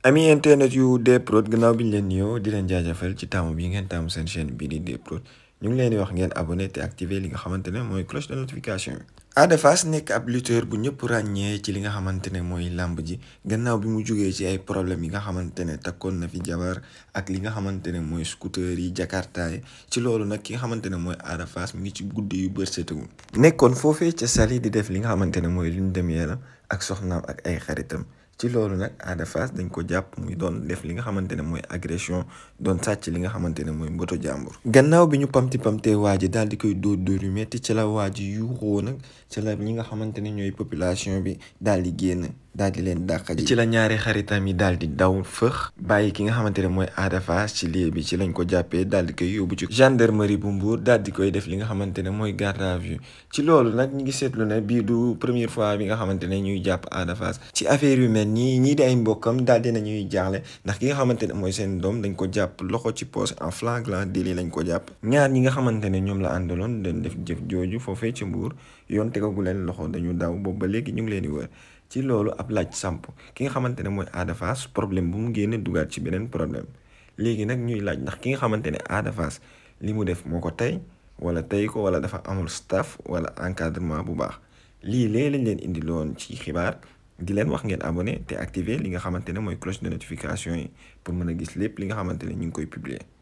ami internet yu Dprod gannaaw bi ñu leen nuyoo di leen jaajëfal ci taamu bi ngeen taamu seen chaîne bii di Dprod ñu ngi leen di wax ngeen abonné te activer li nga xamante ne mooy cloche de notification yi. Ada Fass nekk ab lutteur bu ñëpp ràññee ci li nga xamante ne mooy làmb ji gannaaw bi mu jugee ci ay problème yi nga xamante ne takkoon na fi jabar ak li nga xamante ne mooy scooter yi jakarta yi ci loolu nag ki nga xamante ne mooy Ada Fass mi ngi ci guddi yu bër setagul nekkoon foofee ca Saly di def li nga xamante ne mooy lune de miel ak soxnaam ak ay xaritam. ci loolu nag Ada Fass dañ ko jàpp muy doon def li nga xamante ne mooy agression doon sàcc li nga xamante ne mooy mboto jàmbur gannaaw bi ñu pamti pamtee waa ji daal di koy dóor dóor yu metti ci la waa ji yuuxoo nag ci la ñi nga xamante ne ñooy population bi daal di génn daal di leen dàq ji ci la ñaari xaritam yi daal di daw fëx bàyyi ki nga xamante ne mooy Ada Fass ci lieu bi ci lañ ko jàppee daal di koy yóbbu ci gendarmerie bu Mbour daal di koy def li nga xamante ne mooy garde à vue ci loolu nag ñu ngi seetlu ne bii du première fois bi nga xamante ne ñuy jàpp Ada Fass ci affaire yu mel nii ñii di ay mbokkam daal dina ñuy jaaxle ndax ki nga xamante ne mooy seen doom dañ ko jàpp loxo ci poche en flagrant délit lañ ko jàpp ñaar ñi nga xamante ne ñoom la àndaloon dañ def jëf jooju foofee ci Mbour yoon tegagu leen loxo dañu daw boobu ba léegi ñu ngi leen di wër ci loolu ab laaj samp ki nga xamante ne mooy Ada Fass problème bu mu génne dugaat ci beneen problème léegi nag ñuy laaj ndax ki nga xamante ne Ada Fass li mu def moo ko tey wala tey ko wala dafa amul staff wala encadrement bu baax lii léeg lañ leen indi loon ci xibaar di leen wax ngeen abonné te activer li nga xamante ne mooy cloche de notification yi pour mën a gis lépp li nga xamante ne ñu ngi koy publier